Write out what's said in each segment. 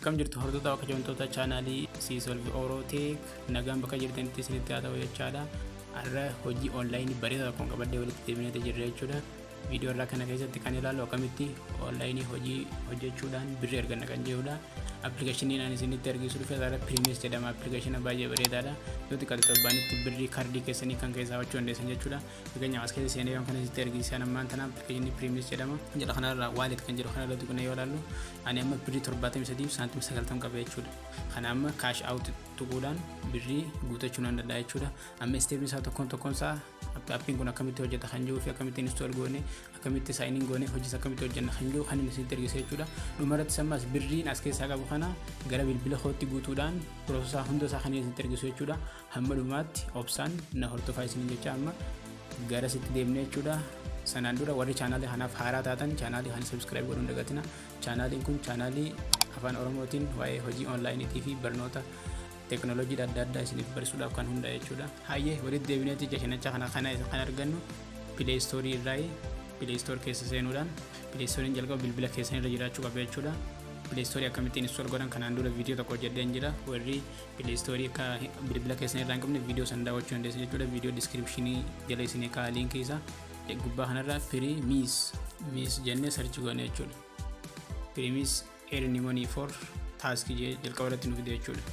akkam jirtu hordoftoota akka jamtoota chaanaalii siisolvi orooteek nagaan bakka jirtanitti isinitti haa ta'u jechaadha har'a hojii onlaayinii bareedaa tokkoon qabadhee walitti deebineeti jirra jechuudha viidiyoo irraa kana keessatti kan ilaallu akkamitti onlaayinii hojii hojjechuudhaan birrii arganna kan jedhudha appilikeeshiniin ani isinitti argisu dhufe isaarra pirimees jedhama appilikeeshina baay'ee bareedaadha yoo xiqqaate torbaanitti birrii kaardii keessanii kan keessaa hojjechuu dandeessan jechuudha fakkeenyaaf as keessa seenee kan isinitti argisiisan ammaan tana appilikeeshinii pirimees jedhama jedha kanarra waalet kan jedhu kanarra tuqna yoo ilaallu ani amma birrii torbaatamii sadiif saantimii sagaltam qaba jechuudha kana amma kaash aawut tuquudhaan birrii guutachuu nan danda'a jechuudha amma isteepni isaa tokkoon tokkoon isaa appiin kun akkamitti hojjeta kan jiruu fi akkamitti install goone akkamitti saayiniin goone hojiis akkamitti hojjenna kan jiru kan inni isinitti argisiisa jechuudha dhumarratti sammaas birriin as keessaa qabu kana gara bilbila kootti guutuudhaan piroosesaa hunda isaa kan inni isinitti argisu jechuudha hamma dhumaatti obsaan na hordofaa isiniin jecha amma gara sitti deemne jechuudha sanaan dura warri chaanaalii kanaaf haaraa taatan chaanaalii kana sabskiraayib godhuun dagatina chaanaaliin kun chaanaalii afaan oromootiin waa'ee hojii onlaayiniitii fi barnoota teeknooloojii adda addaa isiniif barsiisuudhaaf kan hundaa'e jechuudha. Hayyee walitti deebineeti jashanacha kana kana kan argannu pileestoorii irraa pileestoor keessa seenuudhaan pileestooriin jalqaba bilbila keessan irra jiraachuu qaba jechuudha. pileestoorii akkamittiin install godhan kanaan dura viidiyoo tokko hojjedheen jira warri pileestoorii akka bilbila keessan irraa hin qabne viidiyoo san daawwachuu dandeessu jechuudha viidiyoo diskiripshinii jala isinii kaa liinkii isaa gubbaa kanarra pirii miis miis jennee sarchi goone jechuudha. Pirimis earning money for task jalqaba irratti nu fide jechuudha.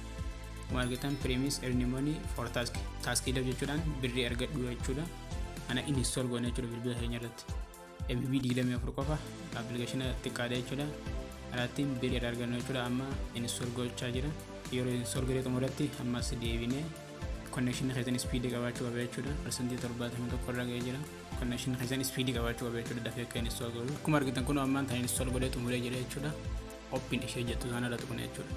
Akkuma argitan pirimis earning money for task taaskii laf jechuudhaan birrii argadhu jechuudha. Ana install goone jechuudha bilbila keenya irratti. MB digdamii afur qofa appilikeeshina xiqqaadha jechuudha. Kanaattiin birrii argannu jechuudha amma install gochaa jira. Yeroo install godhee xumuratti ammas deebinee konnekshinii keessan ispiidii qabaachuu qaba jechuudha. Parsantii torbaatamii tokko irra ga'ee jira. Konnekshinii keessan ispiidii qabaachuu qaba jechuudha dafee akka install godhu. Akkuma argitan kun ammaan tan install godhee xumuree jira jechuudha. Oppiin ishee jettu sana irra tuqne jechuudha.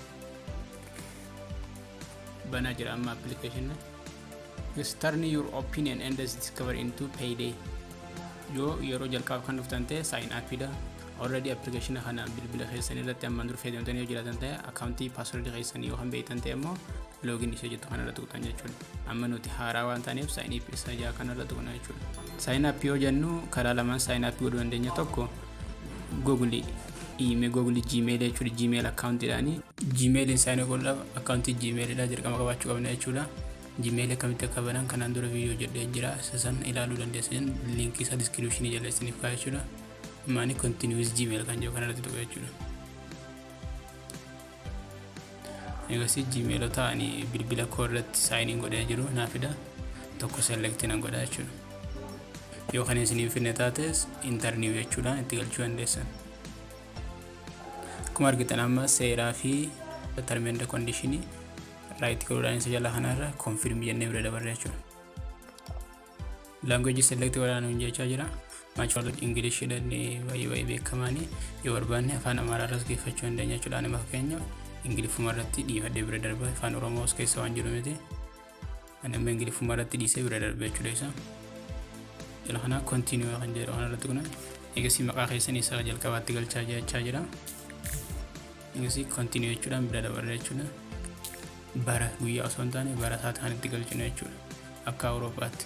Banaa jira amma appilikeeshina. Turn your opinion and discover into payday. Yoo yeroo jalqabaaf kan dhuftan ta'e sign upidha. Already appilikeeshina kana bilbila keessanii irratti ammaan dura fayyadamtanii yoo jiraatan ta'e akkaawuntii paaswordii keessanii yoo kan beektan ta'e immoo loogin ishee jettu kanarra tuqtan jechuudha. Amma nuti haaraa waan taaneef sign up isa jaa kanarra tuqna jechuudha. Sign up yoo jennu karaa lamaan sign up godhuu dandeenya tokko Google email Google Gmail jechuudha Gmail akkaawuntiidhaani. Gmailiin sign up godhuudhaaf akkaawuntii Gmailidha dirqama qabaachuu qabna jechuudha. Gmail akkamitti akka banan kanaan dura viidiyoo jedhee jira isa san ilaaluu dandeessan liinkii isaa diskiripshinii jala isiniif kaa'e jechuudha. Maani continuous Gmail kan jedhu kanarratti tuqa jechuudha. Egasii Gmailota ani bilbila koo irratti saayiniin godhee jiru naa fida tokko selektii nan godha jechuudha. Yoo kan isiniif finne taates intarniiw jechuudhaan itti galchuu dandeessan. Akkuma argitan amma seeraa fi term kondishinii raayit godhuudhaan isa jala kanarra konfirmii jennee bira dabarre jechuudha. Laanguweejii selektii godhaan nuun jechaa jira. Maachwal Ingilish jedhanii baay'ee baay'ee beekamaanii yoo barbaanne afaan Amaaraarras geeffachuu dandeenya jechuudha. Ani fakkeenyaaf Ingiliffuma irratti dhiifadhee bira darba afaan Oromoos keessa waan jiru miti. Ani amma Ingiliffuma irratti dhiisee bira darba jechuudha isa. Jala kanaa kontiiniyuu kan jedhu kanarratti kuna eegasii maqaa keessanii isa jalqabaatti galchaa jechaa jira. Eegasii kontiiniyuu jechuudhaan bira dabarre jechuudha. Bara guyyaa osoo hin taane bara taate kan itti galchinu jechuudha. Akka Awurooppaatti.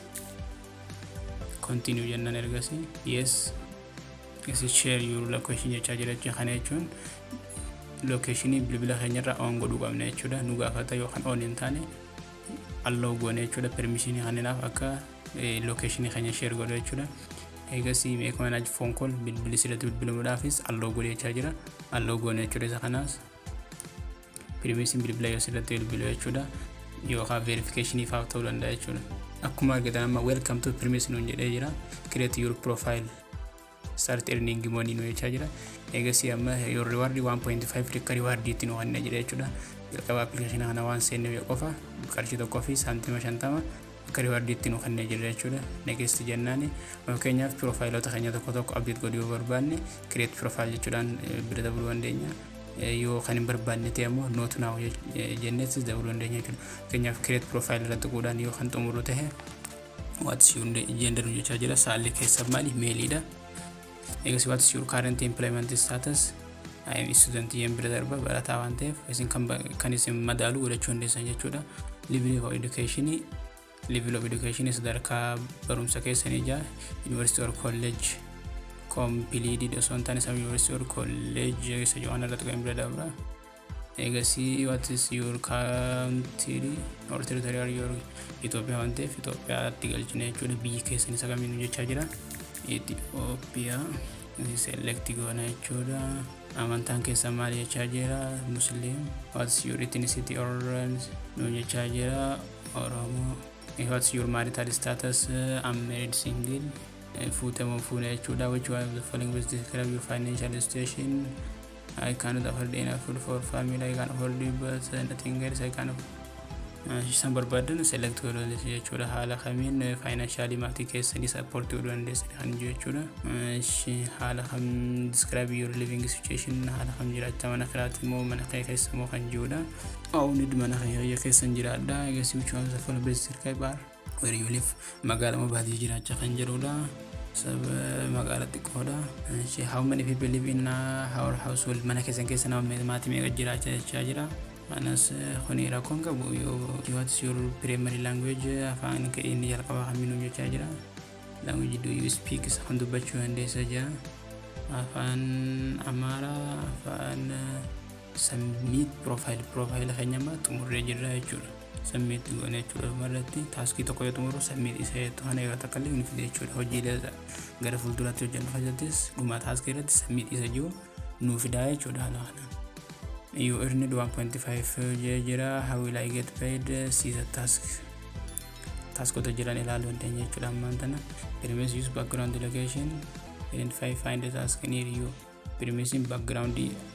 continue jennaan ergasii yes is share your location jechaa jira jechuun kana jechuun lokeeshinii bilbila keenyarra on godhuu qabna jechuudha nu gaafata yookaan on hin taane alloo goone jechuudha permishinii kaninaaf akka lokeeshinii keenya share godhu jechuudha eegasii meek manaaj foon kool bilbili sirratti bilbilamuudhaafis alloo godhe jechaa jira alloo goone jechuudha isa kanaas permisiin bilbila yoo sirratti bilbilu jechuudha yookaan verifikeeshinii faaf ta'uu danda'a jechuudha. akkuma argitan amma welcome to premise nuun jedhee jira create your profile start earning money nu jechaa jira eegasii amma your reward 1.5 rikka riwaardiitti nu kennee jira jechuudha jalqaba appilikeeshina kana waan seenne yoo qofa qarshii tokkoo fi saantima shantama akka riwaardiitti nu kennee jira jechuudha next jennaani fakkeenyaaf piroofaayilota keenya tokko tokko abdeet godhuu yoo barbaanne create profile jechuudhaan bira dabaluu dandeenya yoo kan hin barbaanne ta'e immoo nootu naaw jenneettis dabaluu dandeenya jechuudha. Fakkeenyaaf kireet piroofaayil irratti godhaan yoo kan xumuru ta'e waatis yuun jendaru jechaa jira saalli keessa maali meeliidha. Eegas waatis yuur kaarenti impleement status IM student yen bira darba barataa waan ta'eef isin kan isin madaalu godhachuu dandeessan jechuudha. Level of education level of education sadarkaa barumsa keessanii jaa university or college kompiliidid osoo hin taane sam yuunivarsiitii or kolleejii keessa jiru kana irratti kan bira dabra. Egasii what is your country or territory your Itoophiyaa waan ta'eef Itoophiyaatti galchina jechuudha biyyi keessan isa kamiin jechaa jira. Itoophiyaa selekti goona jechuudha. Amantaan keessan maal jechaa jira musliim what is your ethnicity or nu jechaa jira oromoo. What's your marital status? I'm married single. Fuutamoo fuuna jechuudha. Which one of the following will describe your financial situation? I cannot afford enough food for family. I can afford it, but nothing else. I can Isaan barbaadan select godhuu dandeessu jechuudha. Haala kamiin faayinaanshaali maatii keessanii sappoortii godhuu dandeessu kan jiru jechuudha. Haala kam describe your living situation haala kam jiraachaa mana kiraati moo mana kee keessa moo kan jirudha. Ownid mana kee keessa jiraadha. Egaa which one of the following best describe are where you live magaala moo baadiyyaa jiraachaa kan jirudha. saba magaala xiqqoodha. How many people live in our household mana keessan keessa nama maatii meeqa jiraachaa jechaa jira. Anas kuni rakkoon qabu yoo what is your primary language afaan inni jalqabaa kamiinuu jechaa jira. Language do you speak isa kan dubbachuu dandeessa jira. Afaan Amaaraa afaan submit profile profile keenya amma xumurree jirra jechuudha. Submit goone jechuudha dhumarratti taaskii tokko yoo xumuru submit isa jettu kana yoo takka illee ni fide jechuudha. Hojiilee gara fuulduraatti hojjennu fayyadatis dhuma taaskii irratti submit isa jiru nuu fidaa jechuudha haala kanaan. You earned 1.5 jira. How will I get paid? See the task. Taskota jiran ilaaluu dandeenya jechuudha ammaan tana. Perimees use background location. Identify find the task near you. Perimeesiin background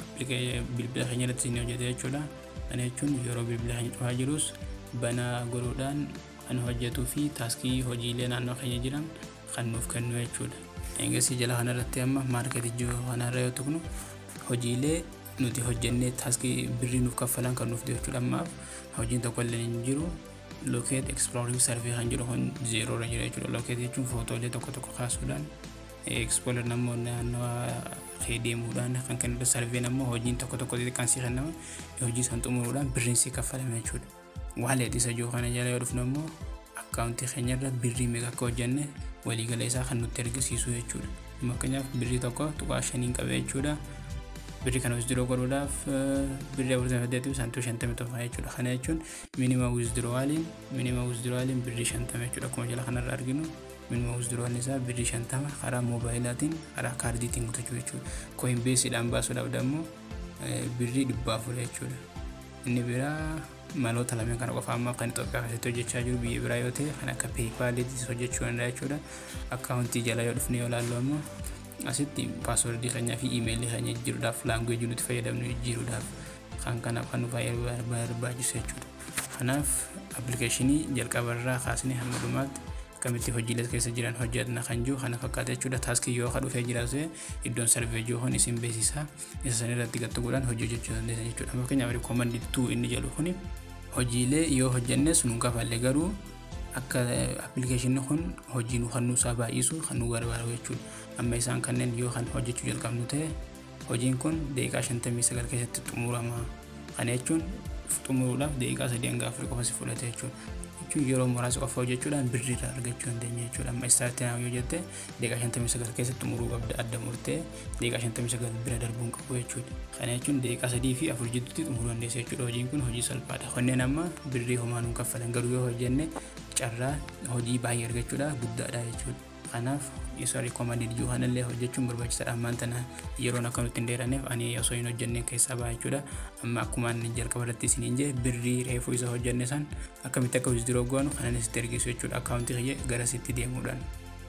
bilbila keenya irratti isin hojjete jechuudha. Kana jechuun yeroo bilbila keenya cufaa jirus bana godhuudhaan kan hojjetuu fi taaskii hojiilee naannoo keenya jiran kan nuuf kennu jechuudha. Eegasii jala kanarratti amma maarketii kanarra yoo tuqnu hojiilee nuti hojjennee taaskii birrii nuuf kaffalan kan nuuf jechuudha ammaaf hojiin tokko illee hin jiru locate exploring survey kan jedhu kun zeeroo irra jira jechuudha locate jechuun footoolee tokko tokko kaasuudhaan explorer namoonni naannawaa kee deemuudhaan kan kennu survey ammoo hojiin tokko tokko xixiqqaan sii kennama hojii san xumuruudhaan birriin sii kaffalame jechuudha waalee isa jiru kana jala yoo dhufnu ammoo akkaawuntii keenyarra birrii meeqa akka hojjenne waliigala isaa kan nutti argisiisu jechuudha fakkeenyaaf birrii tokko tuqaa shaniin qabee jechuudha birrii kana withdraw godhuudhaaf birrii afurtamii saddeetii fi saantima shantamii tokko jechuudha. Kana jechuun minimum withdrawaliin minimum withdrawaliin birrii shantama jechuudha. Akkuma jala kanarra arginu minimum withdrawaliin isaa birrii shantama karaa moobaayilaatiin karaa kaardiitiin guutachuu jechuudha. Coinbaseedhaan baasuudhaaf immoo birrii dhibba afur jechuudha. Inni biraa maloota lameen kana qofa amma kan Itoophiyaa keessatti hojjechaa jiru biyya biraa yoo ta'e kan akka peepaaliitis hojjechuu danda'a jechuudha. Akkaawuntii jala yoo dhufne yoo ilaallu ammoo asitti paaswordii keenyaa fi iimeelii keenya jijjiiruudhaaf laanguweejii nuti fayyadamnu jijjiiruudhaaf kan kanaaf kan nu barbaachisu jechuudha. Kanaaf appilikeeshinii jalqabarraa kaasnee hamma dhumaatti akkamitti hojiilee keessa jiran hojjetna kan jiru kana fakkaata jechuudha. Taaskii yoo ka dhufee jiraate iddoon sarvee jiru kun isin beeksisa. Isa san irratti gaxxuudhaan hojii hojjechuu dandeessan jechuudha. Fakkeenyaaf rikoomandii tuu inni jedhu kuni hojiilee yoo hojjenne sun kafallee garuu akka appilikeeshinni kun hojii nu kan nuusaa baay'isu kan nu gargaaru jechuudha. Amma isaan kanneen yoo kan hojjechuu jalqabnu ta'e hojiin kun daqiiqaa shantamii sagal keessatti xumurama. Kana jechuun xumuruudhaaf daqiiqaa sadii hanga afurii qofa si fudhate jechuudha. Jechuun yeroo muraasa qofa hojjechuudhaan birrii irraa argachuu dandeenya jechuudha. Amma istaartiin yoo jette daqiiqaa shantamii sagal keessatti xumuruu qabda adda murtee daqiiqaa shantamii sagal bira darbuun qabu jechuudha. Kana jechuun daqiiqaa sadii fi afur jidduutti xumuruu dandeessa jechuudha. Hojiin kun hojii salphaadha. Kanneen amma birrii homaa nuun kaffalan garuu yoo hojjenne carraa hojii baay'ee argachuudha guddaadha jechuudha. Kanaaf isa rikoomandii jiru kanallee hojjechuun barbaachisaadha. Ammaan tana yeroon akka nutti hin dheeraneef ani osoo hin hojjenne keessaa ba'a jechuudha. Amma akkuma inni jalqaba irratti isiniin jee birrii reefuu isa hojjenne san akkamitti akka withdraw goonu kanan isitti ergisu jechuudha. Akkaawuntii kiyya gara sitti deemuudhaan.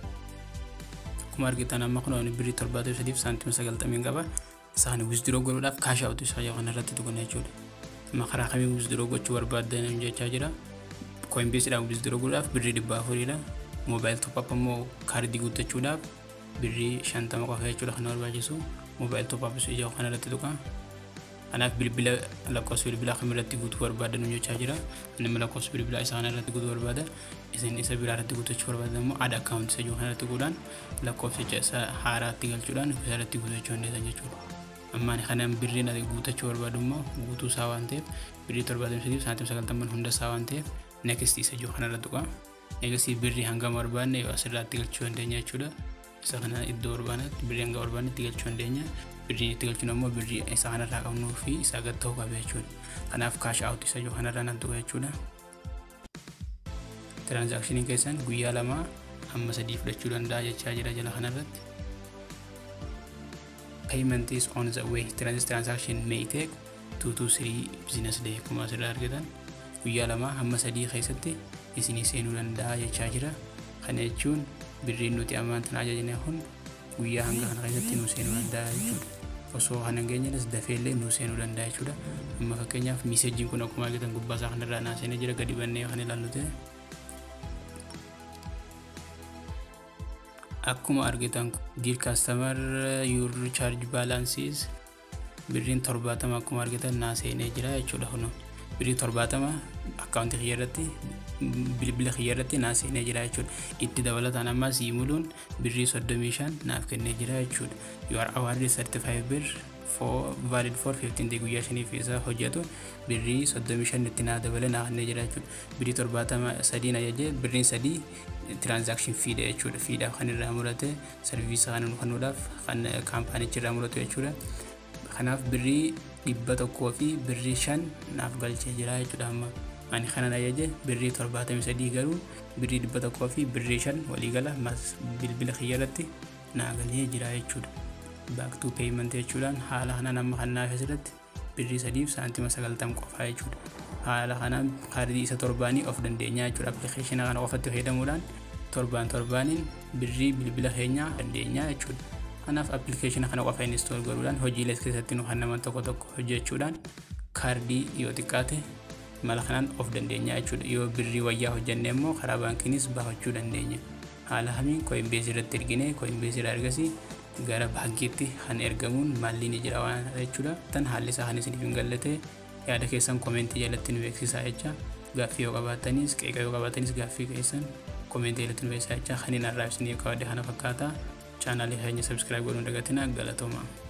Akkuma argitan amma kun birrii torbaatamii sadiif saantima sagaltamii qaba. Isaan withdraw godhuudhaaf kaash awutu isaa kanarratti tuqna jechuudha. Amma karaa kamiin withdraw gochuu barbaaddan jechaa jira. Coinbaseedhaan withdraw godhuudhaaf birrii dhibba afuriidha. Moobaayil toppap immoo kaardii guuttachuudhaaf birrii shantama qofa jechuudha kan barbaachisu. Moobaayil toppap ijaa kanarratti tuqa. Kanaaf bilbila lakkoofsa bilbilaa kamirratti guutuu barbaadan jechaa jira. Inni lakkoofsa bilbilaa isaa kanarratti guutuu barbaada. Isin isa biraa irratti guutachuu barbaadan immoo aada akkaawuntii isa jiru kanarratti guutuudhaan lakkoofsicha isa haaraatti galchuudhaan isa irratti guutachuu dandeessan jechuudha. Ammaan kanaan birriin ati guutachuu barbaadu immoo guutuu isaa waan ta'eef birrii torbaatamii sadiif saantima sagaltamman hunda isaa waan ta'eef next isa jiru kanarra tuqa. Eegasii birrii hanga barbaanne yoo asirratti galchuu dandeenya jechuudha. isa kana iddoo barbaannetti birrii hanga barbaannetti galchuu dandeenya birrii itti galchuun ammoo birrii isa kanarraa qabnuu fi isaa gad ta'uu qaba jechuudha kanaaf kaash aawut isa jiru kanarraa nan tuqa jechuudha tiraanzaakshiniin keessan guyyaa lama amma sadii fudhachuu danda'a jechaa jira jala kanarratti payment is on the way transaction may take 2 to 3 business day kuma asirraa argitan guyyaa lama hamma sadii keessatti isinii seenuu danda'a jechaa jira kana jechuun birriin nuti ammaan tana ajajne kun guyyaa hanga kana keessatti nu seenuu danda'a jechuudha osoo kana hin geenyes dafeellee nu seenuu danda'a jechuudha amma fakkeenyaaf miiseejiin kun akkuma argitan gubbaa isaa kanarraa naa seenee jira gadi bannee kan ilaallu ta'e akkuma argitan dear customer your charge balances birriin torbaatama akkuma argitan naa seenee jira jechuudha kun birrii torbaatama akkaawuntii kiyya irratti bilbila kiyya irratti naa seenee jira jechuudha itti dabalataan ammaa sii muluun birrii soddomii shan naaf kennee jira jechuudha you are awarded 35 bir for valid for 15 day guyyaa shaniif isa hojjetu birrii soddomii shan itti naa dabale naa kennee jira jechuudha birrii torbaatama sadiin ajaje birriin sadii transaction fiidha jechuudha fiidhaaf kan irraa murate sarviisa kan kennuudhaaf kan kaampaanichi irraa muratu jechuudha kanaaf birrii dhibba tokkoo fi birrii shan naaf galchee jira jechuudha amma ani kanan ajaje birrii torbaatamii sadii garuu birrii dhibba tokkoo fi birrii shan waliigala bilbila kiyya irratti naa galee jira jechuudha back to payment jechuudhaan haala kanaan amma kan naaf asirratti birrii sadiif saantima sagaltam qofaa jechuudha haala kanaan kaardii isa torbaanii of dandeenya jechuudha appilikeeshina kana qofatti fayyadamuudhaan torbaan torbaaniin birrii bilbila keenyaa dandeenya jechuudha kanaaf appilikeeshina kana qofa innistool godhuudhaan hojiilee keessatti nu kan naman tokko tokko hojjechuudhaan kaardii yoo xiqqaate mala kanaan of dandeenya jechuudha yoo birrii wayyaa hojjenne immoo karaa baankiinis baafachuu dandeenya haala kamiin kooinbeesii irratti ergine kooinbeesii irraa ergasii gara baankiitti kan ergamuun maalli ni jira waan jechuudha tan haalli isaa kan isiniif hin galle yaada keessan koomentii jalatti nu beeksisaa jecha gaaffii yoo qabaatanis qeeqa yoo qabaatanis gaaffii keessan koomentii jalatti nu beeksisaa jecha kan hin arraabsine yoo qabadde kana fakkaata chaanaalii keenya sabskiraayib godhuun dagatina galatooma.